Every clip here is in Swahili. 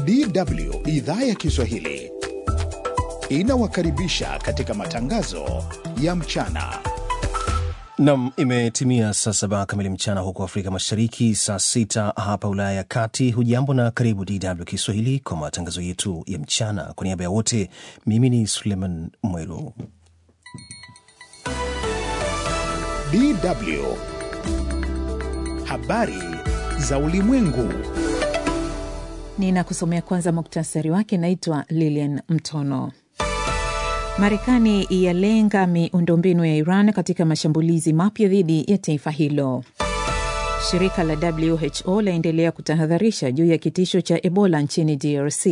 DW idhaa ya Kiswahili inawakaribisha katika matangazo ya mchana. Nam, imetimia saa saba kamili mchana huko Afrika Mashariki, saa sita hapa Ulaya ya Kati. Hujambo na karibu DW Kiswahili kwa matangazo yetu ya mchana. Kwa niaba ya wote, mimi ni Suleiman Mwelo. DW habari za ulimwengu. Ninakusomea kwanza muktasari wake. Naitwa Lilian Mtono. Marekani yalenga miundombinu ya Iran katika mashambulizi mapya dhidi ya taifa hilo. Shirika la WHO laendelea kutahadharisha juu ya kitisho cha Ebola nchini DRC.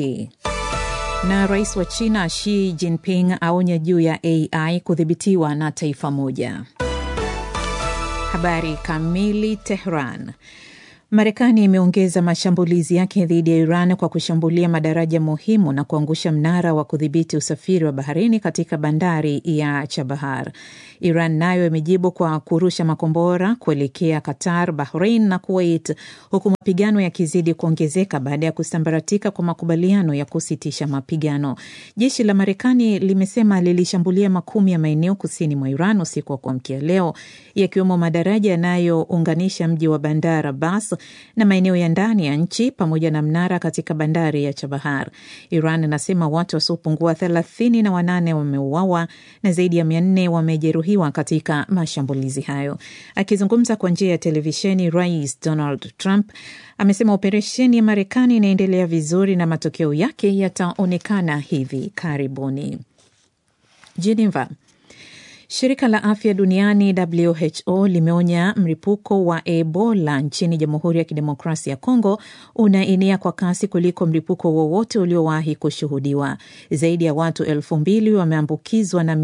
Na rais wa China Xi Jinping aonya juu ya AI kudhibitiwa na taifa moja. Habari kamili. Tehran. Marekani imeongeza mashambulizi yake dhidi ya Iran kwa kushambulia madaraja muhimu na kuangusha mnara wa kudhibiti usafiri wa baharini katika bandari ya Chabahar. Iran nayo imejibu kwa kurusha makombora kuelekea Qatar, Bahrain na Kuwait, huku mapigano yakizidi kuongezeka baada ya kusambaratika kwa makubaliano ya kusitisha mapigano. Jeshi la Marekani limesema lilishambulia makumi ya maeneo kusini mwa Iran usiku wa kuamkia leo, yakiwemo madaraja yanayounganisha mji wa Bandar Abbas na maeneo ya ndani ya nchi pamoja na mnara katika bandari ya Chabahar. Iran inasema watu wasiopungua thelathini na wanane wameuawa na zaidi ya mia nne wamejeruhiwa katika mashambulizi hayo. Akizungumza kwa njia ya televisheni, Rais Donald Trump amesema operesheni ya Marekani inaendelea vizuri na matokeo yake yataonekana hivi karibuni. Geneva. Shirika la afya duniani WHO limeonya mlipuko wa Ebola nchini Jamhuri ya Kidemokrasia ya Kongo unaenea kwa kasi kuliko mlipuko wowote uliowahi kushuhudiwa. Zaidi ya watu elfu mbili wameambukizwa na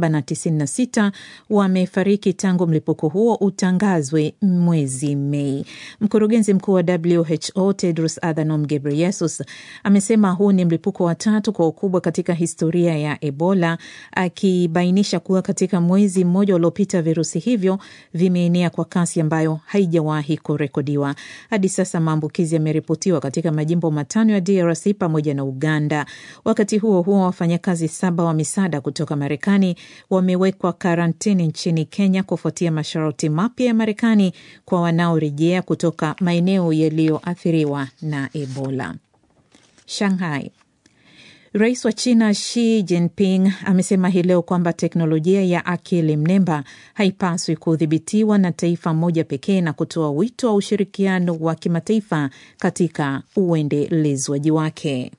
796 wamefariki tangu mlipuko huo utangazwe mwezi Mei. Mkurugenzi mkuu wa WHO Tedros Adhanom Ghebreyesus amesema huu ni mlipuko wa tatu kwa ukubwa katika historia ya Ebola, akibainisha kuwa katika mwezi mmoja uliopita virusi hivyo vimeenea kwa kasi ambayo haijawahi kurekodiwa. Hadi sasa maambukizi yameripotiwa katika majimbo matano ya DRC pamoja na Uganda. Wakati huo huo, wafanyakazi saba wa misaada kutoka Marekani wamewekwa karantini nchini Kenya kufuatia masharti mapya ya Marekani kwa wanaorejea kutoka maeneo yaliyoathiriwa na Ebola. Shanghai. Rais wa China Xi Jinping amesema hii leo kwamba teknolojia ya akili mnemba haipaswi kudhibitiwa na taifa moja pekee na kutoa wito wa ushirikiano wa kimataifa katika uendelezwaji wake.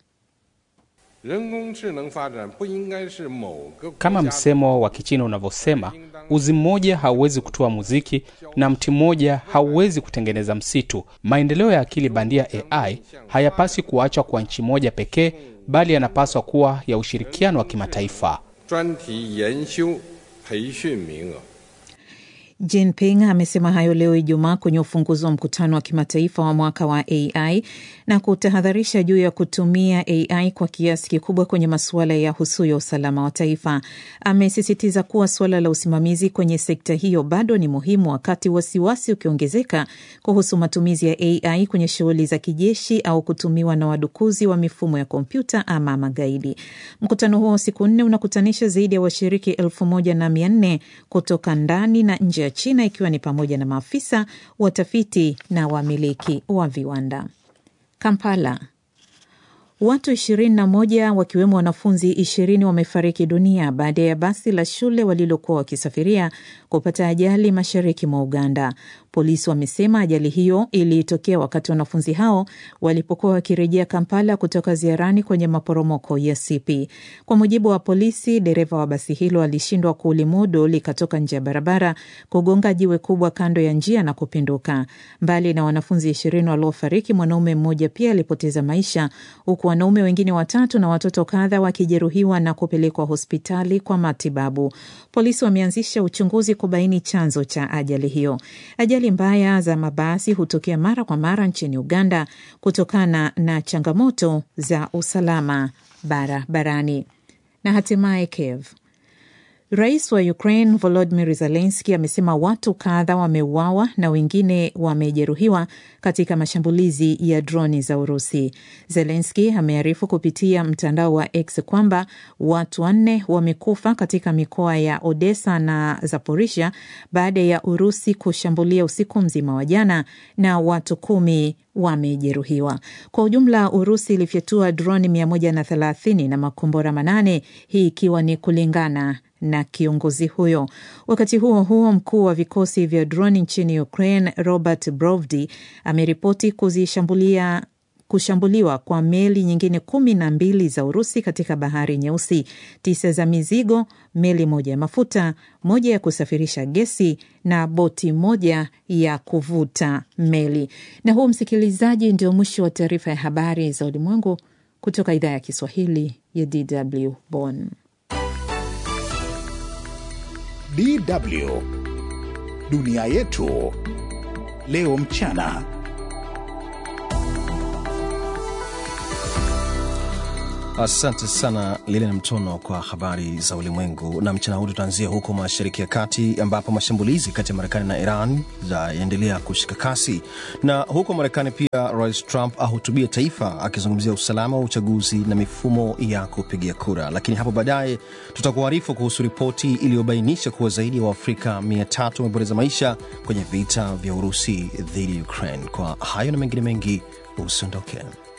Kama msemo wa Kichina unavyosema, uzi mmoja hauwezi kutoa muziki na mti mmoja hauwezi kutengeneza msitu. Maendeleo ya akili bandia AI hayapaswi kuachwa kwa nchi moja pekee bali yanapaswa kuwa ya ushirikiano wa kimataifa. Jinping amesema hayo leo Ijumaa kwenye ufunguzi wa mkutano wa kimataifa wa mwaka wa AI na kutahadharisha juu ya kutumia AI kwa kiasi kikubwa kwenye masuala ya husu ya usalama wa taifa. Amesisitiza kuwa suala la usimamizi kwenye sekta hiyo bado ni muhimu, wakati wasiwasi ukiongezeka kuhusu matumizi ya AI kwenye shughuli za kijeshi au kutumiwa na wadukuzi wa mifumo ya kompyuta ama magaidi. Mkutano huo wa siku nne unakutanisha zaidi ya washiriki elfu moja na mia nne kutoka ndani na nje ya China ikiwa ni pamoja na maafisa, watafiti na wamiliki wa viwanda. Kampala. Watu 21 wakiwemo wanafunzi 20 wamefariki dunia baada ya basi la shule walilokuwa wakisafiria kupata ajali mashariki mwa Uganda. Polisi wamesema ajali hiyo ilitokea wakati wanafunzi hao walipokuwa wakirejea Kampala kutoka ziarani kwenye maporomoko ya Sipi. Kwa mujibu wa polisi, dereva wa basi hilo alishindwa kulimudu likatoka nje ya barabara, kugonga jiwe kubwa kando ya njia na kupinduka. Mbali na wanafunzi ishirini waliofariki, mwanaume mmoja pia alipoteza maisha, huku wanaume wengine watatu na watoto kadha wakijeruhiwa na kupelekwa hospitali kwa matibabu. Polisi wameanzisha uchunguzi kubaini chanzo cha ajali hiyo. Ajali mbaya za mabasi hutokea mara kwa mara nchini Uganda kutokana na changamoto za usalama barabarani. Na hatimaye Kiev Rais wa Ukraine Volodymyr Zelensky amesema watu kadha wameuawa na wengine wamejeruhiwa katika mashambulizi ya droni za Urusi. Zelensky amearifu kupitia mtandao wa X kwamba watu wanne wamekufa katika mikoa ya Odessa na Zaporizhia baada ya Urusi kushambulia usiku mzima wa jana na watu kumi wamejeruhiwa. Kwa ujumla, Urusi ilifyatua droni 130 na makombora manane, hii ikiwa ni kulingana na kiongozi huyo. Wakati huo huo, mkuu wa vikosi vya droni nchini Ukraine Robert Brovdi ameripoti kuzishambulia kushambuliwa kwa meli nyingine kumi na mbili za Urusi katika bahari Nyeusi, tisa za mizigo, meli moja ya mafuta, moja ya kusafirisha gesi na boti moja ya kuvuta meli. Na huu, msikilizaji, ndio mwisho wa taarifa ya habari za ulimwengu kutoka idhaa ya Kiswahili ya DW Bonn. DW dunia yetu leo mchana. Asante sana Lilian Mtono kwa habari za ulimwengu. Na mchana huu tutaanzia huko Mashariki ya Kati, ambapo mashambulizi kati ya Marekani na Iran yaendelea kushika kasi, na huko Marekani pia Rais Trump ahutubia taifa akizungumzia usalama wa uchaguzi na mifumo ya kupigia kura. Lakini hapo baadaye tutakuarifu kuhusu ripoti iliyobainisha kuwa zaidi ya Waafrika 300 wamepoteza maisha kwenye vita vya Urusi dhidi ya Ukraine. Kwa hayo na mengine mengi, usiondoke.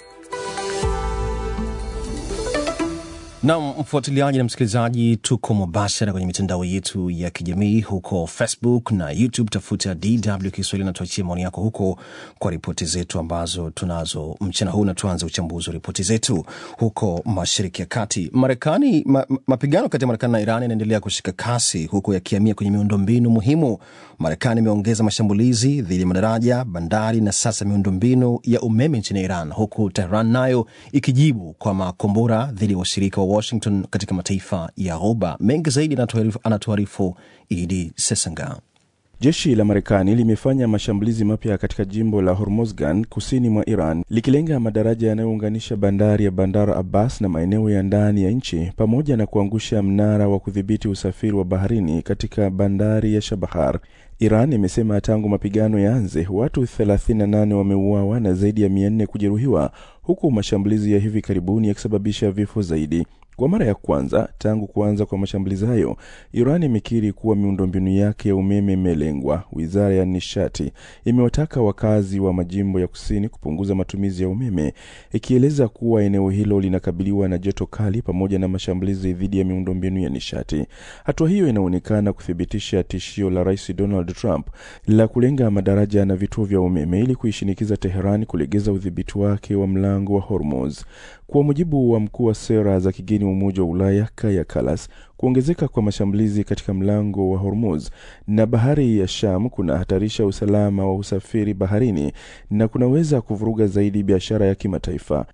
Nam mfuatiliaji na msikilizaji, tuko mubashara kwenye mitandao yetu ya kijamii huko Facebook na YouTube. Tafuta DW Kiswahili na tuachie maoni yako huko kwa ripoti zetu ambazo tunazo mchana huu, na tuanze uchambuzi wa ripoti zetu huko Mashariki ya Kati. Marekani ma, mapigano kati ya Marekani na Iran yanaendelea kushika kasi huku yakihamia kwenye miundombinu muhimu. Marekani imeongeza mashambulizi dhidi ya madaraja, bandari na sasa miundombinu ya umeme nchini Iran, huku Tehran nayo ikijibu kwa makombora dhidi ya washirika wa Washington katika mataifa ya Ghuba. Mengi zaidi anatuarifu Idi Sesanga. Jeshi la Marekani limefanya mashambulizi mapya katika jimbo la Hormozgan kusini mwa Iran likilenga madaraja yanayounganisha bandari ya Bandar Abbas na maeneo ya ndani ya nchi pamoja na kuangusha mnara wa kudhibiti usafiri wa baharini katika bandari ya Shabahar. Iran imesema tangu mapigano yaanze watu 38 wameuawa na zaidi ya 400 kujeruhiwa huku mashambulizi ya hivi karibuni yakisababisha vifo zaidi. Kwa mara ya kwanza tangu kuanza kwa mashambulizi hayo, Iran imekiri kuwa miundombinu yake ya umeme imelengwa. Wizara ya nishati imewataka wakazi wa majimbo ya kusini kupunguza matumizi ya umeme, ikieleza kuwa eneo hilo linakabiliwa na joto kali pamoja na mashambulizi dhidi ya miundombinu ya nishati. Hatua hiyo inaonekana kuthibitisha tishio la Rais Donald Trump la kulenga madaraja na vituo vya umeme ili kuishinikiza Teheran kulegeza udhibiti wake wa mlango wa Hormuz. Kwa mujibu wa mkuu wa sera za kigeni wa Umoja wa Ulaya Kaja Kallas, kuongezeka kwa mashambulizi katika mlango wa Hormuz na bahari ya Sham kunahatarisha usalama wa usafiri baharini na kunaweza kuvuruga zaidi biashara ya kimataifa.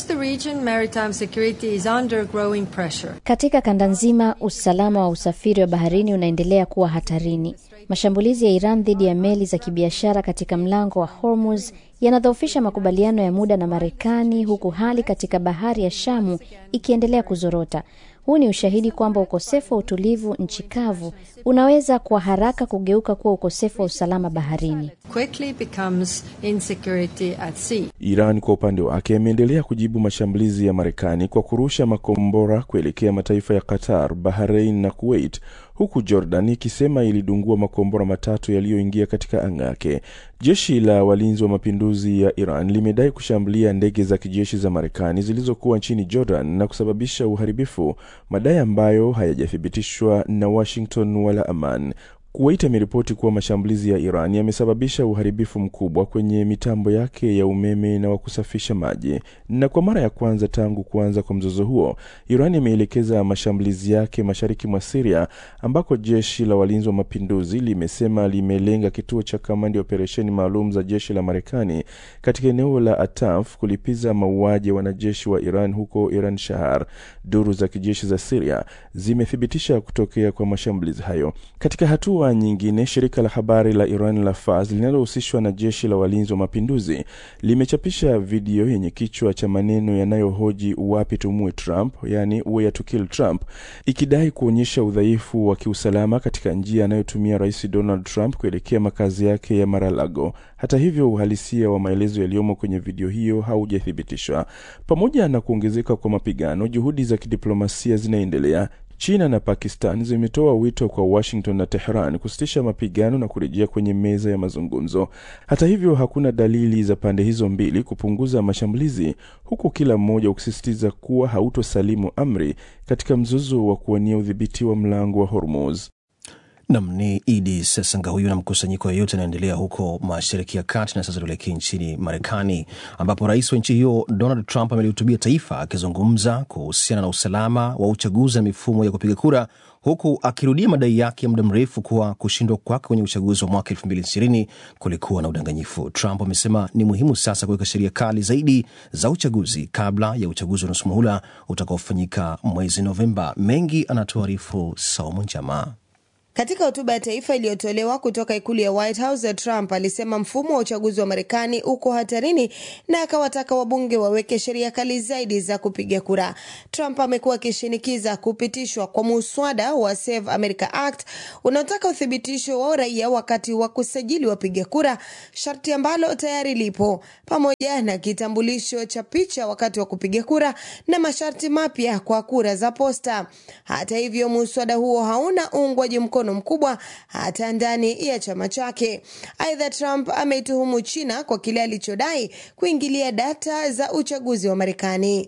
Katika kanda nzima, usalama wa usafiri wa baharini unaendelea kuwa hatarini. Mashambulizi ya Iran dhidi ya meli za kibiashara katika mlango wa Hormuz yanadhoofisha makubaliano ya muda na Marekani, huku hali katika bahari ya Shamu ikiendelea kuzorota. Huu ni ushahidi kwamba ukosefu wa utulivu nchi kavu unaweza kwa haraka kugeuka kuwa ukosefu wa usalama baharini. Iran kwa upande wake imeendelea kujibu mashambulizi ya Marekani kwa kurusha makombora kuelekea mataifa ya Qatar, Bahrain na Kuwait, huku Jordan ikisema ilidungua makombora matatu yaliyoingia katika anga yake. Jeshi la walinzi wa mapinduzi ya Iran limedai kushambulia ndege za kijeshi za Marekani zilizokuwa nchini Jordan na kusababisha uharibifu, madai ambayo hayajathibitishwa na Washington wala Aman. Kuwait ameripoti kuwa mashambulizi ya Iran yamesababisha uharibifu mkubwa kwenye mitambo yake ya umeme na wa kusafisha maji. Na kwa mara ya kwanza tangu kuanza kwa mzozo huo, Iran imeelekeza mashambulizi yake mashariki mwa Siria, ambako jeshi la walinzi wa mapinduzi limesema limelenga kituo cha kamandi ya operesheni maalum za jeshi la Marekani katika eneo la Ataf kulipiza mauaji ya wanajeshi wa Iran huko Iran Shahar. Duru za kijeshi za Siria zimethibitisha kutokea kwa mashambulizi hayo. Katika hatua hatua nyingine, shirika la habari la Iran la Fars linalohusishwa na jeshi la walinzi wa mapinduzi limechapisha video yenye kichwa cha maneno yanayohoji wapi tumue Trump, yani where to kill Trump, ikidai kuonyesha udhaifu wa kiusalama katika njia anayotumia Rais Donald Trump kuelekea makazi yake ya Mar-a-Lago. Hata hivyo, uhalisia wa maelezo yaliyomo kwenye video hiyo haujathibitishwa. Pamoja na kuongezeka kwa mapigano, juhudi za kidiplomasia zinaendelea. China na Pakistan zimetoa wito kwa Washington na Tehran kusitisha mapigano na kurejea kwenye meza ya mazungumzo. Hata hivyo, hakuna dalili za pande hizo mbili kupunguza mashambulizi, huku kila mmoja ukisisitiza kuwa hautosalimu amri katika mzozo wa kuwania udhibiti wa mlango wa Hormuz. Nam ni Idi Sesanga huyu na mkusanyiko yoyote anaendelea huko Mashariki ya Kati. Na sasa tuelekee nchini Marekani, ambapo rais wa nchi hiyo Donald Trump amelihutubia taifa akizungumza kuhusiana na usalama wa uchaguzi na mifumo ya kupiga kura, huku akirudia madai yake ya muda mrefu kuwa kushindwa kwake kwenye uchaguzi wa mwaka elfu mbili ishirini kulikuwa na udanganyifu. Trump amesema ni muhimu sasa kuweka sheria kali zaidi za uchaguzi kabla ya uchaguzi wa nusu muhula utakaofanyika mwezi Novemba. Mengi anatuarifu Saumu Njama. Katika hotuba ya taifa iliyotolewa kutoka ikulu ya White House, Trump alisema mfumo wa uchaguzi wa Marekani uko hatarini na akawataka wabunge waweke sheria kali zaidi za kupiga kura. Trump amekuwa akishinikiza kupitishwa kwa muswada wa Save America Act unaotaka uthibitisho wa uraia wakati wa kusajili wapiga kura, sharti ambalo tayari lipo, pamoja na kitambulisho cha picha wakati wa kupiga kura na masharti mapya kwa kura za posta. Hata hivyo, muswada huo hauna uungwaji mkono mkubwa hata ndani ya chama chake. Aidha, Trump ameituhumu China kwa kile alichodai kuingilia data za uchaguzi wa Marekani.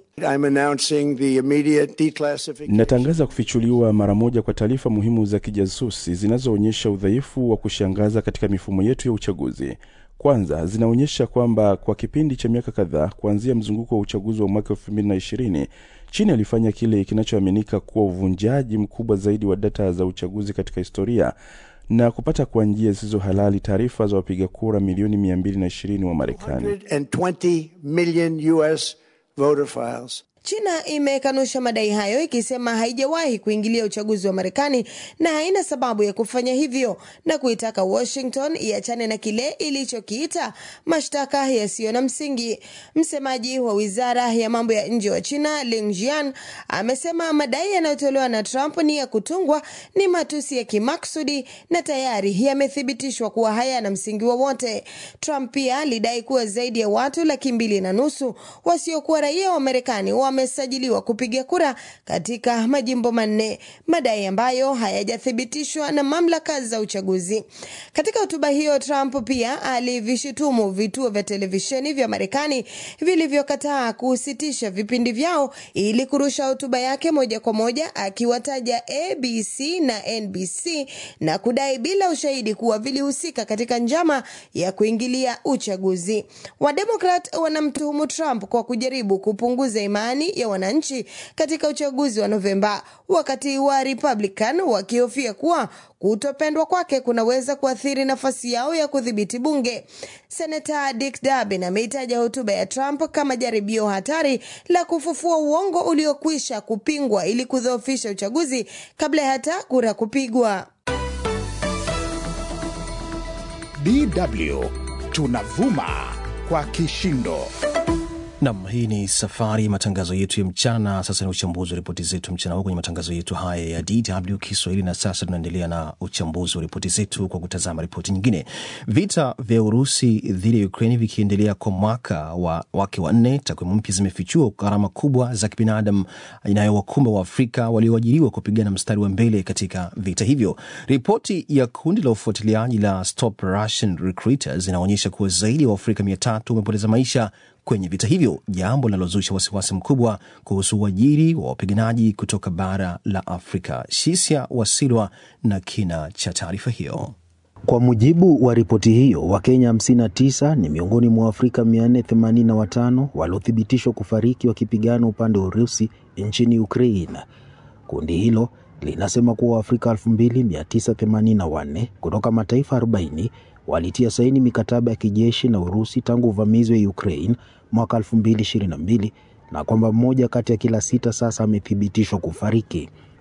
Natangaza kufichuliwa mara moja kwa taarifa muhimu za kijasusi zinazoonyesha udhaifu wa kushangaza katika mifumo yetu ya uchaguzi. Kwanza, zinaonyesha kwamba kwa kipindi cha miaka kadhaa kuanzia mzunguko wa uchaguzi wa mwaka elfu mbili na ishirini China ilifanya kile kinachoaminika kuwa uvunjaji mkubwa zaidi wa data za uchaguzi katika historia na kupata kwa njia zisizo halali taarifa za wapiga kura milioni 220 wa Marekani. China imekanusha madai hayo ikisema haijawahi kuingilia uchaguzi wa Marekani na haina sababu ya kufanya hivyo na kuitaka Washington iachane na kile ilichokiita mashtaka yasiyo na msingi. Msemaji wa wizara ya mambo ya nje wa China Lin Jian amesema madai yanayotolewa na Trump ni ya kutungwa, ni matusi ya kimaksudi na tayari yamethibitishwa kuwa hayana msingi wowote. Trump pia alidai kuwa zaidi ya watu laki mbili na nusu wasiokuwa raia wa Marekani wamesajiliwa kupiga kura katika majimbo manne, madai ambayo hayajathibitishwa na mamlaka za uchaguzi. Katika hotuba hiyo, Trump pia alivishutumu vituo vya televisheni vya Marekani vilivyokataa kusitisha vipindi vyao ili kurusha hotuba yake moja kwa moja, akiwataja ABC na NBC na kudai bila ushahidi kuwa vilihusika katika njama ya kuingilia uchaguzi. Wademokrat wanamtuhumu Trump kwa kujaribu kupunguza imani ya wananchi katika uchaguzi wa Novemba, wakati wa Republican wakihofia kuwa kutopendwa kwake kunaweza kuathiri nafasi yao ya kudhibiti bunge. Senata Dick Durbin ameitaja hotuba ya Trump kama jaribio hatari la kufufua uongo uliokwisha kupingwa ili kudhoofisha uchaguzi kabla ya hata kura kupigwa. DW tunavuma kwa kishindo. Nam, hii ni safari matangazo yetu ya mchana. Sasa ni uchambuzi wa ripoti zetu mchana huu kwenye matangazo yetu haya ya DW Kiswahili. Na sasa tunaendelea na uchambuzi wa ripoti zetu kwa kutazama ripoti nyingine. Vita vya Urusi dhidi ya Ukraini vikiendelea kwa mwaka wa wake wa nne, takwimu mpya zimefichua gharama kubwa za kibinadamu inayowakumba Waafrika walioajiriwa kupigana mstari wa mbele katika vita hivyo. Ripoti ya kundi la ufuatiliaji la Stop Russian Recruiters inaonyesha kuwa zaidi ya Waafrika mia tatu wamepoteza maisha kwenye vita hivyo, jambo linalozusha wasiwasi mkubwa kuhusu uajiri wa wapiganaji kutoka bara la Afrika. Shisia Wasilwa na kina cha taarifa hiyo. Kwa mujibu wa ripoti hiyo, Wakenya 59 ni miongoni mwa Waafrika 485 waliothibitishwa kufariki wakipigana upande wa Urusi nchini Ukraine. Kundi hilo linasema kuwa Waafrika 2984 kutoka mataifa 40 walitia saini mikataba ya kijeshi na Urusi tangu uvamizi wa Ukraine mwaka 2022 na kwamba mmoja kati ya kila sita sasa amethibitishwa kufariki.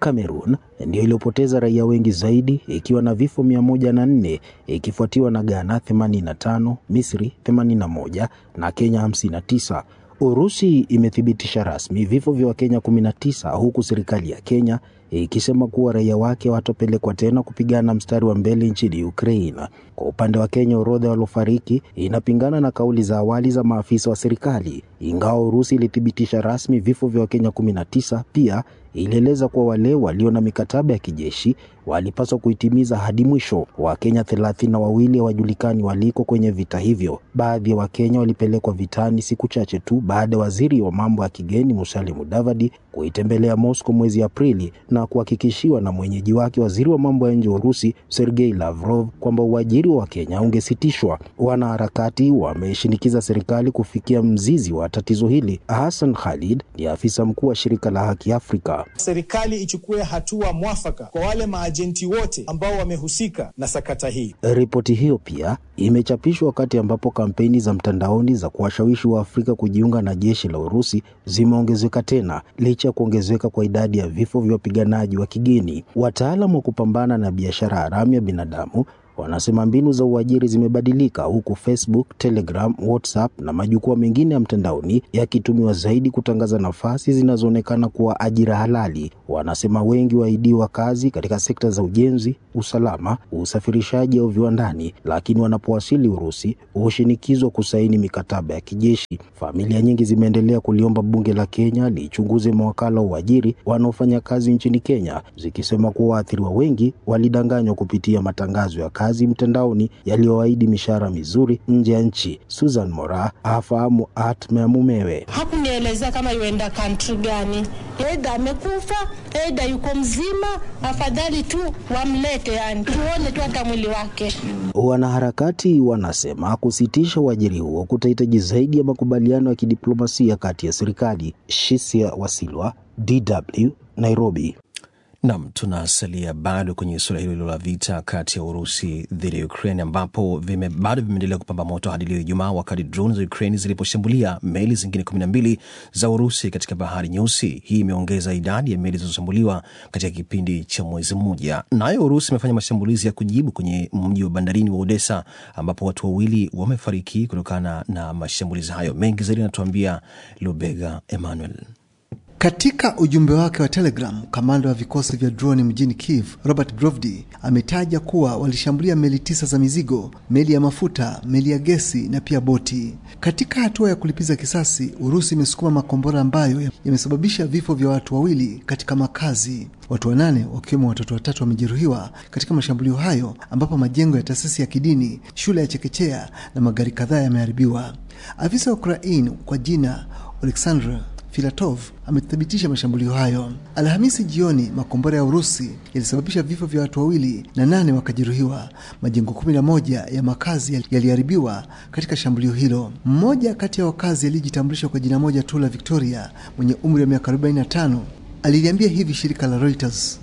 Cameroon ndiyo iliyopoteza raia wengi zaidi ikiwa na vifo 104 ikifuatiwa na Ghana 85, Misri 81 na Kenya 59. Urusi imethibitisha rasmi vifo vya Wakenya 19 huku serikali ya Kenya ikisema kuwa raia wake watapelekwa tena kupigana mstari wa mbele nchini Ukraine. Kwa upande wa Kenya, orodha waliofariki inapingana na kauli za awali za maafisa wa serikali. Ingawa Urusi ilithibitisha rasmi vifo vya Wakenya 19, pia ilieleza kuwa wale walio na mikataba ya kijeshi walipaswa kuitimiza hadi mwisho. Wakenya thelathini na wawili hawajulikani waliko kwenye vita hivyo. Baadhi ya Wakenya walipelekwa vitani siku chache tu baada ya waziri wa mambo ya kigeni Musalia Mudavadi kuitembelea Moscow mwezi Aprili na kuhakikishiwa na mwenyeji wake waziri wa mambo ya nje wa Urusi Sergei Lavrov kwamba uajiri wa Wakenya ungesitishwa. Wanaharakati wameshinikiza serikali kufikia mzizi wa tatizo hili. Hassan Khalid ni afisa mkuu wa shirika la Haki Afrika. Serikali ichukue hatua mwafaka kwa wale maajenti wote ambao wamehusika na sakata hii. Ripoti hiyo pia imechapishwa wakati ambapo kampeni za mtandaoni za kuwashawishi wa Afrika kujiunga na jeshi la Urusi zimeongezeka tena licha ya kuongezeka kwa idadi ya vifo vya wapiganaji wa kigeni. Wataalamu wa kupambana na biashara haramu ya binadamu wanasema mbinu za uajiri zimebadilika huku Facebook, Telegram, WhatsApp na majukwaa mengine ya mtandaoni yakitumiwa zaidi kutangaza nafasi zinazoonekana kuwa ajira halali. Wanasema wengi waahidiwa kazi katika sekta za ujenzi, usalama, usafirishaji au viwandani, lakini wanapowasili Urusi hushinikizwa kusaini mikataba ya kijeshi. Familia nyingi zimeendelea kuliomba bunge la Kenya lichunguze mawakala wa uajiri wanaofanya kazi nchini Kenya, zikisema kuwa waathiriwa wengi walidanganywa kupitia matangazo ya kazi mtandaoni yaliyoahidi mishahara mizuri nje ya nchi. Susan Mora afahamu hatma ya mumewe. Hakunielezea kama yuenda kantri gani, eidha amekufa eidha yuko mzima. Afadhali tu wamlete, yani tuone tu hata mwili wake. Wanaharakati wanasema kusitisha uajiri huo kutahitaji zaidi ya makubaliano ya kidiplomasia kati ya serikali. Shisia Wasilwa, DW, Nairobi. Nam, tunasalia bado kwenye suala hilo la vita kati ya Urusi dhidi ya Ukraine ambapo vime, bado vimeendelea kupamba moto hadi leo Ijumaa, wakati drone za Ukraine ziliposhambulia meli zingine kumi na mbili za Urusi katika bahari Nyeusi. Hii imeongeza idadi ya meli zilizoshambuliwa katika kipindi cha mwezi mmoja. Nayo Urusi imefanya mashambulizi ya kujibu kwenye mji wa bandarini wa Odessa ambapo watu wawili wamefariki kutokana na mashambulizi hayo. Mengi zaidi anatuambia Lubega Emmanuel. Katika ujumbe wake wa Telegram, kamanda wa vikosi vya droni mjini Kiev, Robert Grovdi, ametaja kuwa walishambulia meli tisa za mizigo, meli ya mafuta, meli ya gesi na pia boti. Katika hatua ya kulipiza kisasi, Urusi imesukuma makombora ambayo yamesababisha vifo vya watu wawili katika makazi. Watu wanane wakiwemo watoto watatu wamejeruhiwa katika mashambulio hayo, ambapo majengo ya taasisi ya kidini, shule ya chekechea na magari kadhaa yameharibiwa. Afisa wa Ukraine kwa jina Oleksandr Filatov amethibitisha mashambulio hayo. Alhamisi jioni, makombora ya Urusi yalisababisha vifo vya watu wawili na nane wakajeruhiwa. Majengo kumi na moja ya makazi yaliharibiwa katika shambulio hilo. Mmoja kati ya wakazi aliyejitambulisha kwa jina moja tu la Victoria, mwenye umri wa miaka 45, aliliambia hivi shirika la Reuters.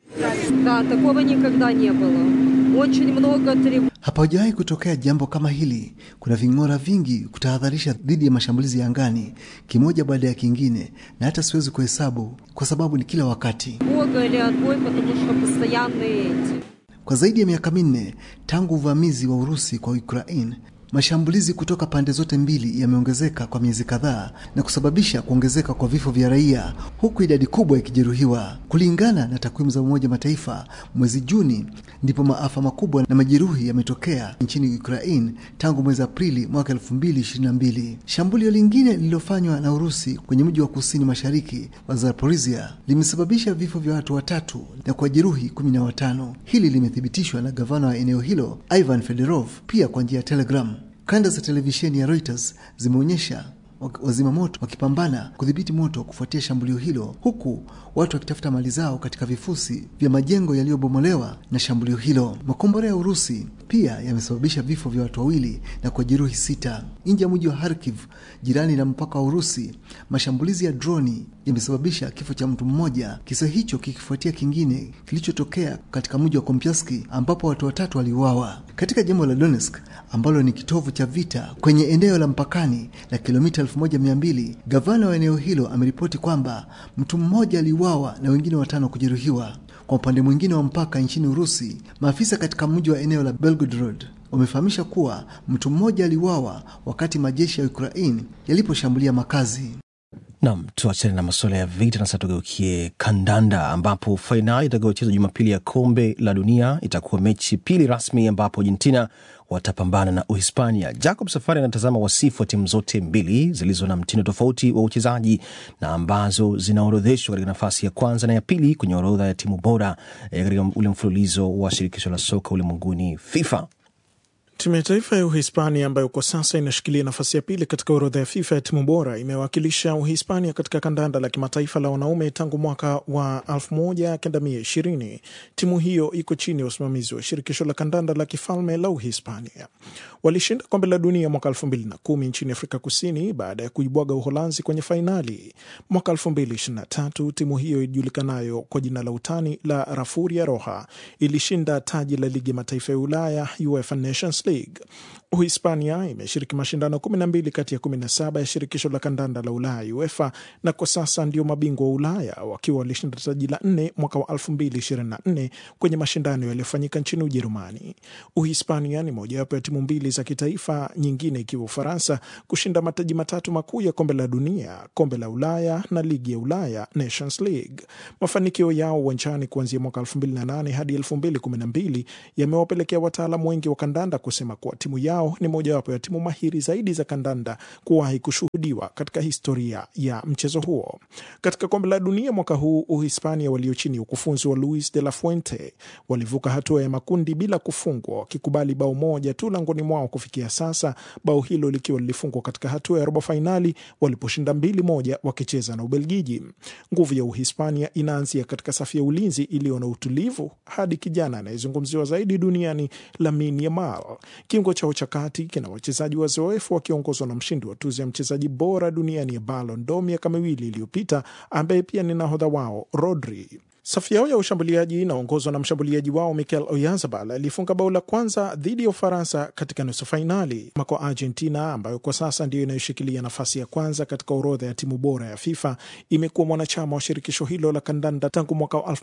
Да, такого никогда не было. Очень много тревог. Hapajawahi kutokea jambo kama hili. Kuna ving'ora vingi kutahadharisha dhidi ya mashambulizi ya angani, kimoja baada ya kingine, na hata siwezi kuhesabu kwa sababu ni kila wakati. Бога или отбой, потому что постоянные эти. Kwa zaidi ya miaka minne tangu uvamizi wa Urusi kwa Ukraine, mashambulizi kutoka pande zote mbili yameongezeka kwa miezi kadhaa na kusababisha kuongezeka kwa vifo vya raia huku idadi kubwa ikijeruhiwa. Kulingana na takwimu za Umoja Mataifa, mwezi Juni ndipo maafa makubwa na majeruhi yametokea nchini Ukraine tangu mwezi Aprili mwaka 2022. Shambulio lingine lililofanywa na Urusi kwenye mji wa kusini mashariki wa Zaporizhia limesababisha vifo vya watu watatu na kuwajeruhi kumi na watano. Hili limethibitishwa na gavana wa eneo hilo Ivan Fedorov pia kwa njia ya Telegram. Kanda za televisheni ya Reuters zimeonyesha wazima moto wakipambana kudhibiti moto kufuatia shambulio hilo, huku watu wakitafuta mali zao katika vifusi vya majengo yaliyobomolewa na shambulio hilo. Makombora ya Urusi pia yamesababisha vifo vya watu wawili na kujeruhi sita nje ya mji wa Kharkiv, jirani na mpaka wa Urusi. Mashambulizi ya droni yamesababisha kifo cha mtu mmoja, kisa hicho kikifuatia kingine kilichotokea katika mji wa Kompyaski ambapo watu watatu waliuawa. Katika jimbo la Donetsk ambalo ni kitovu cha vita kwenye eneo la mpakani la kilomita 1200, gavana wa eneo hilo ameripoti kwamba mtu mmoja aliuawa na wengine watano kujeruhiwa. Kwa upande mwingine wa mpaka nchini Urusi, maafisa katika mji wa eneo la Belgorod wamefahamisha kuwa mtu mmoja aliuawa wakati majeshi ya Ukraine yaliposhambulia makazi. Nam, tuachane na masuala ya vita na sasa tugeukie kandanda, ambapo fainali itakayochezwa Jumapili ya kombe la dunia itakuwa mechi pili rasmi, ambapo Argentina watapambana na Uhispania. Jacob Safari anatazama wasifu wa timu zote mbili zilizo na mtindo tofauti wa uchezaji na ambazo zinaorodheshwa katika nafasi ya kwanza na ya pili kwenye orodha ya timu bora eh, katika ule mfululizo wa shirikisho la soka ulimwenguni FIFA. Timu ya taifa ya Uhispania ambayo kwa sasa inashikilia nafasi ya pili katika orodha ya FIFA ya timu bora imewakilisha Uhispania katika kandanda la kimataifa la wanaume tangu mwaka wa 1920. Timu hiyo iko chini ya usimamizi wa shirikisho la kandanda la kifalme la Uhispania. Walishinda kombe la dunia mwaka 2010 nchini Afrika Kusini baada ya kuibwaga Uholanzi kwenye fainali. Mwaka 2023 timu hiyo ijulikanayo kwa jina la utani la Rafuria Roja ilishinda taji la ligi ya mataifa ya Ulaya UEFA Nations League. Uhispania imeshiriki mashindano 12 kati ya 17 ya shirikisho la kandanda la Ulaya UEFA, na kwa sasa ndio mabingwa wa Ulaya wakiwa walishinda taji la nne mwaka wa 2024 kwenye mashindano yaliyofanyika nchini Ujerumani. Uhispania ni mojawapo ya timu mbili za kitaifa, nyingine ikiwa Ufaransa, kushinda mataji matatu makuu ya kombe la dunia, kombe la Ulaya na ligi ya Ulaya Nations League. Mafanikio yao uwanjani kuanzia mwaka 2008 hadi 2012 yamewapelekea wataalamu wengi wa kandanda kusema kuwa timu yao ni mojawapo ya timu mahiri zaidi za kandanda kuwahi kushuhudiwa katika historia ya mchezo huo. Katika kombe la dunia mwaka huu, Uhispania walio chini ya ukufunzi wa Luis de la Fuente walivuka hatua ya makundi bila kufungwa, wakikubali bao moja tu langoni mwao kufikia sasa, bao hilo likiwa lilifungwa katika hatua ya robo fainali waliposhinda mbili moja wakicheza na Ubelgiji. Nguvu ya Uhispania inaanzia katika safu ya ulinzi iliyo na utulivu hadi kijana anayezungumziwa zaidi duniani Lamine Yamal. Kiungo chao cha kati kina wachezaji wazoefu wakiongozwa na mshindi wa tuzo ya mchezaji bora duniani ya Ballon d'Or miaka miwili iliyopita, ambaye pia ni nahodha wao Rodri. Safu yao ya ushambuliaji inaongozwa na mshambuliaji wao Mikel Oyarzabal alifunga bao la kwanza dhidi ya Ufaransa katika nusu fainali. Kwa Argentina ambayo kwa sasa ndiyo inayoshikilia nafasi ya kwanza katika orodha ya timu bora ya FIFA imekuwa mwanachama wa shirikisho hilo la kandanda tangu mwaka wa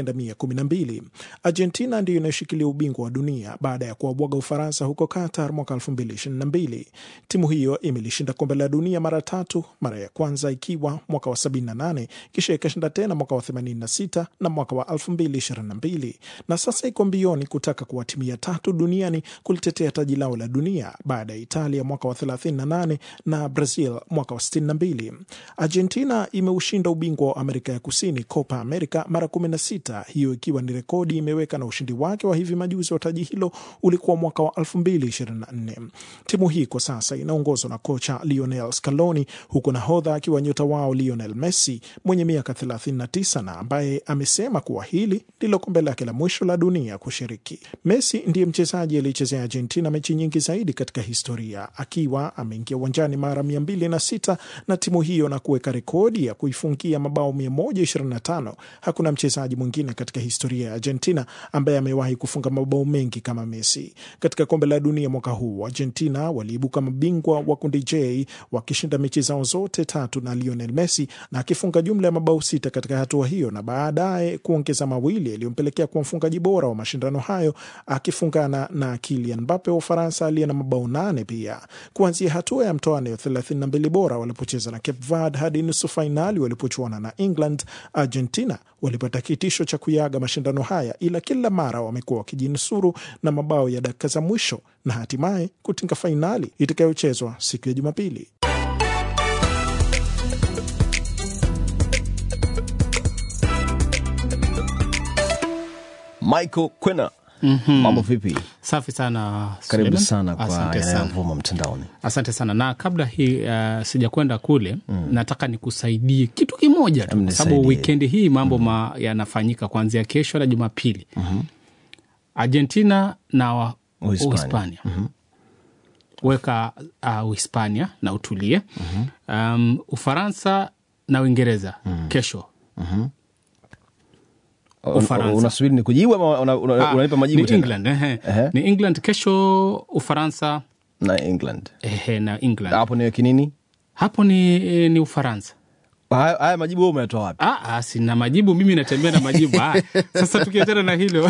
1912. Argentina ndiyo inayoshikilia ubingwa wa dunia baada ya kuwabwaga Ufaransa huko Qatar mwaka 2022. Timu hiyo imelishinda kombe la dunia mara tatu, mara ya kwanza ikiwa mwaka wa 78 kisha ikashinda tena mwaka wa 86 na mwaka wa 2022 na sasa iko mbioni kutaka kuwa timu ya tatu duniani kulitetea taji lao la dunia baada ya Italia mwaka wa 38 na Brazil mwaka wa 62. Argentina imeushinda ubingwa wa Amerika ya Kusini Copa America mara 16, hiyo ikiwa ni rekodi imeweka, na ushindi wake wa hivi majuzi wa taji hilo ulikuwa mwaka wa 2024. Timu hii kwa sasa inaongozwa na kocha Lionel Scaloni, huku nahodha akiwa nyota wao Lionel Messi mwenye miaka 39 na ambaye amesema kuwa hili ndilo kombe lake la mwisho la dunia kushiriki. Messi ndiye mchezaji aliyechezea Argentina mechi nyingi zaidi katika historia akiwa ameingia uwanjani mara 206 na timu hiyo na kuweka rekodi ya kuifungia mabao 125. Hakuna mchezaji mwingine katika historia ya Argentina ambaye amewahi kufunga mabao mengi kama Messi. Katika kombe la dunia mwaka huu, Argentina waliibuka mabingwa wa kundi J wakishinda mechi zao zote tatu na Lionel Messi na akifunga jumla ya mabao sita katika hatua hiyo na baadaye kuongeza mawili yaliyompelekea kuwa mfungaji bora wa mashindano hayo akifungana na Kylian Mbappe wa Ufaransa aliye na mabao nane pia. Kuanzia hatua ya mtoano ya 32 bora walipocheza na Cape Verde hadi nusu fainali walipochuana na England, Argentina walipata kitisho cha kuyaga mashindano haya, ila kila mara wamekuwa wakijinusuru na mabao ya dakika za mwisho na hatimaye kutinga fainali itakayochezwa siku ya Jumapili. Michael Kwena, Mhm. mambo vipi? Safi sana Karibu Suleiman. sana kwa Asante sana. yanayovuma mtandaoni. Asante sana na kabla hii uh, sijakwenda kule nataka nikusaidie kitu kimoja tu, kwa sababu Nisaidie. wikendi hii mambo ma, yanafanyika kuanzia kesho na Jumapili. Argentina na wa- Uhispania. Uhispania weka uh, Uhispania na utulie. um, Ufaransa na Uingereza kesho. Ufaransa. Unasubiri ni kujibu ama una- una- Ah, unanipa majibu ni tena? England, ehe. Ehe. ni England kesho, Ufaransa na England ehe, na England hapo niweki nini? hapo ni, ni Ufaransa. Haya haya majibu wewe umeyatoa wapi? Ah, ah, sina majibu mimi, natembea na majibu ah. Sasa tukiachana na hilo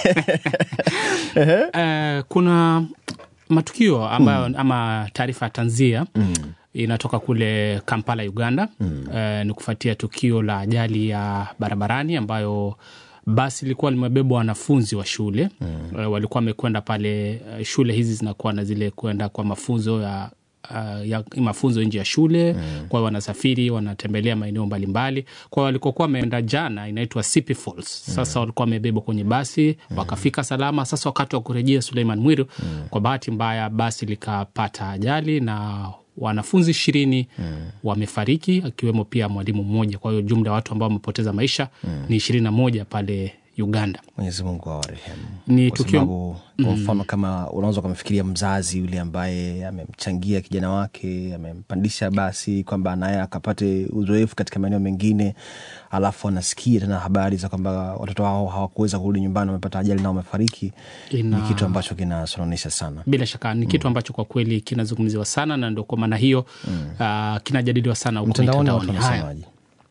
eh, kuna matukio ambayo ama taarifa ya tanzia inatoka kule Kampala, Uganda. Eh, ni kufuatia tukio la ajali ya barabarani ambayo basi lilikuwa limebebwa wanafunzi wa shule Eh, walikuwa wamekwenda pale. eh, Shule hizi zinakuwa na zile kwenda kwa mafunzo ya Uh, ya mafunzo nje ya shule kwa hiyo wanasafiri wanatembelea maeneo mbalimbali kwa hiyo walikokuwa wameenda jana inaitwa Sipi Falls sasa walikuwa wamebebwa kwenye basi wakafika salama sasa wakati wa kurejea Suleiman Mwiru kwa bahati mbaya basi likapata ajali na wanafunzi ishirini wamefariki akiwemo pia mwalimu mmoja kwa hiyo jumla ya watu ambao wamepoteza maisha ni ishirini na moja pale Uganda Mwenyezi Mungu awarehemu. Ni Kwa tukio- sababu, kwa mfano kama unaweza ukamfikiria mzazi yule ambaye amemchangia kijana wake amempandisha basi kwamba naye akapate uzoefu katika maeneo mengine, alafu anasikia tena habari za kwamba watoto wao hawakuweza kurudi nyumbani, wamepata ajali na wamefariki. Ina- Ni kitu ambacho kinasononesha sana. bila shaka ni kitu ambacho kwa kweli kinazungumziwa sana na ndo kwa maana hiyo ah, kinajadiliwa sana huko Mtandaoni watu mitandaoni. Haya. wanasemaje?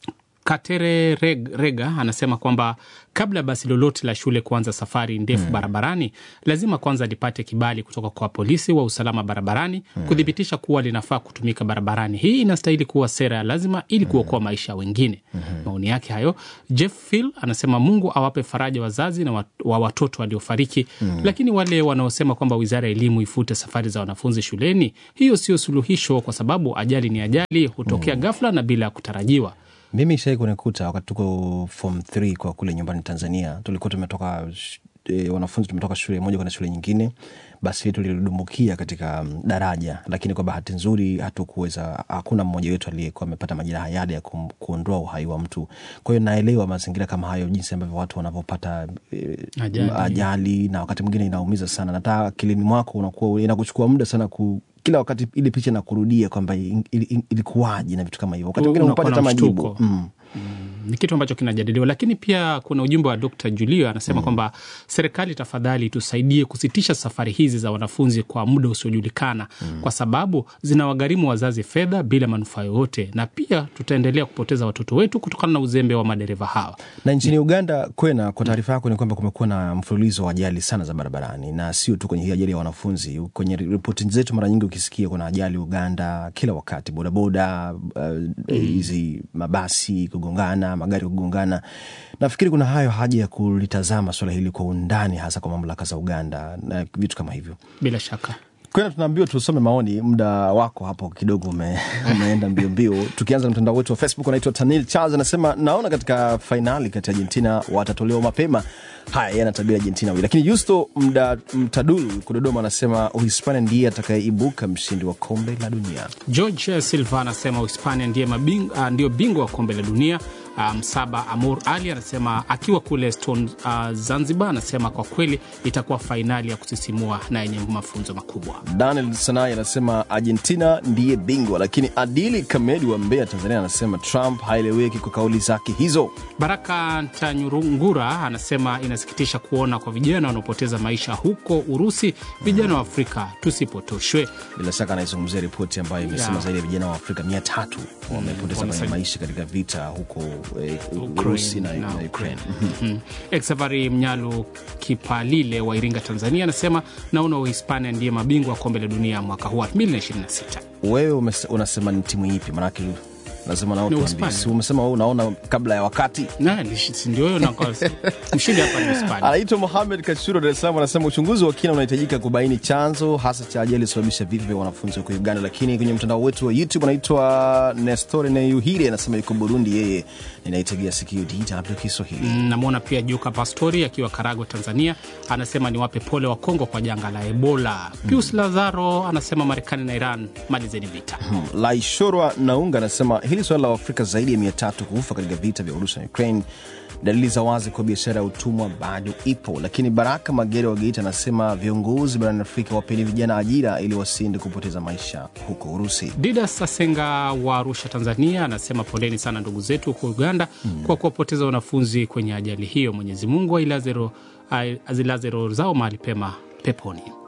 Katere Reg, Rega anasema kwamba kabla basi lolote la shule kuanza safari ndefu barabarani lazima kwanza lipate kibali kutoka kwa polisi wa usalama barabarani kuthibitisha kuwa linafaa kutumika barabarani. Hii inastahili kuwa sera ya lazima ili kuokoa maisha ya wengine. Maoni yake hayo. Jeff Phil anasema Mungu awape faraja wazazi na wat, wa watoto waliofariki, lakini wale wanaosema kwamba wizara ya elimu ifute safari za wanafunzi shuleni, hiyo sio suluhisho, kwa sababu ajali ni ajali, hutokea ghafla na bila ya kutarajiwa. Mimi shai kunikuta wakati tuko form 3 kwa kule nyumbani Tanzania, tulikuwa tumetoka sh- e, wanafunzi tumetoka shule moja kwenda shule nyingine, basi letu lilidumbukia katika mm, daraja, lakini kwa bahati nzuri hatukuweza, hakuna mmoja wetu aliyekuwa amepata majeraha yale ya kum, kuondoa uhai wa mtu. Kwa hiyo naelewa mazingira kama hayo, jinsi ambavyo watu wanavyopata e, Ajali. ajali na wakati mwingine inaumiza sana, na hata akilini mwako unakuwa inakuchukua muda sana ku kila wakati ile picha na kurudia kwamba il- il- ilikuwaje na vitu kama hivyo, wakati mwingine Unakuwa upate na hata majibu mshtuko. mm. ni kitu ambacho kinajadiliwa, lakini pia kuna ujumbe wa Dr. Julio anasema kwamba serikali, tafadhali tusaidie kusitisha safari hizi za wanafunzi kwa muda usiojulikana kwa sababu zinawagharimu wazazi fedha bila manufaa yoyote, na pia tutaendelea kupoteza watoto wetu kutokana na uzembe wa madereva hawa. na nchini Uganda kwena, kwa taarifa yako ni kwamba kumekuwa na mfululizo wa ajali sana za barabarani, na sio tu kwenye hii ajali ya wanafunzi. Kwenye ripoti zetu mara nyingi ukisikia kuna ajali Uganda kila wakati, bodaboda uh, hizi mabasi kugongana, magari kugongana. Nafikiri kuna hayo haja ya kulitazama swala hili kwa undani, hasa kwa mamlaka za Uganda na vitu kama hivyo. Bila shaka Kwena tunaambiwa tusome maoni. Muda wako hapo kidogo ume, umeenda mbio mbio. Tukianza na mtandao wetu wa Facebook, anaitwa Tanil Charles anasema naona katika fainali kati ya Argentina watatolewa mapema. Haya, yeye anatabiri Argentina wili, lakini Justo Mda, Mtadul Kudodoma anasema Uhispania ndiye atakayeibuka mshindi wa kombe la dunia. George Silva anasema Uhispania ndiye mabing, uh, ndio bingwa wa kombe la dunia. Uh, Msaba Amur Ali anasema akiwa kule Stone uh, Zanzibar, anasema kwa kweli itakuwa fainali ya kusisimua na yenye mafunzo makubwa. Daniel Sanai anasema Argentina ndiye bingwa, lakini Adili Kamedi wa Mbeya, Tanzania anasema Trump haeleweki kwa kauli zake hizo. Baraka Ntanyurungura anasema inasikitisha kuona kwa vijana wanaopoteza maisha huko Urusi. Vijana wa Afrika tusipotoshwe. Bila shaka anaizungumzia ripoti ambayo imesema Yeah. zaidi ya vijana wa Afrika mia tatu wamepoteza Wamesa- maisha katika vita huko eh, Urusi na, na Ukraine. Mhm. Exavari Mnyalu Kipalile wa Iringa, Tanzania anasema naona Uhispania ndiye mabingwa wa kombe la dunia mwaka huu 2026. Wewe umes- unasema ni timu ipi? Maanake lazima nao Ni tuambie. Uhispania. Si umesema wewe unaona kabla ya wakati. Na, ni- si ndio hiyo na kwa- mshindi hapa ni Hispania. Anaitwa Mohamed Kachuro, Dar es Salaam, anasema uchunguzi wa kina unahitajika kubaini chanzo hasa cha ajali ilisababisha vifo vya wanafunzi huko Uganda. Lakini kwenye mtandao wetu wa YouTube anaitwa Nestore Neyuhire, anasema yuko Burundi, yeye ninaitegea sikio DW Kiswahili. Mm, namwona pia Juka Pastori akiwa Karagwe, Tanzania, anasema niwape pole wa Kongo kwa janga la Ebola. Pius Lazaro anasema Marekani na Iran malizeni vita. Hmm. Laishorwa Naunga anasema hili suala la Afrika zaidi ya mia tatu kufa katika vita vya Urusi na Ukraine, dalili za wazi kwa biashara ya utumwa bado ipo. Lakini Baraka Magere wa Geita anasema viongozi barani Afrika wapeni vijana ajira ili wasiende kupoteza maisha huko Urusi. Didas Sasenga wa Arusha, Tanzania, anasema poleni sana ndugu zetu huko Uganda kwa kuwapoteza wanafunzi kwenye ajali hiyo. Mwenyezi Mungu ailaze ro- ai- azilaze roho zao mahali pema peponi.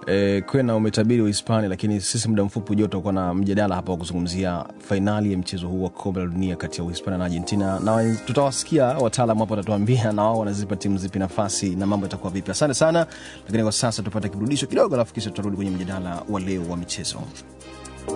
E, kwena umetabiri Uhispania, lakini sisi muda mfupi ujao tutakuwa na mjadala hapa wa kuzungumzia fainali ya mchezo huu wa kombe la dunia kati ya Uhispania na Argentina, na tutawasikia wataalam hapo watatuambia na wao wanazipa timu zipi nafasi na mambo yatakuwa vipi. Asante sana, lakini kwa sasa tupate kiburudisho kidogo, alafu kisha tutarudi kwenye mjadala wa leo wa michezo.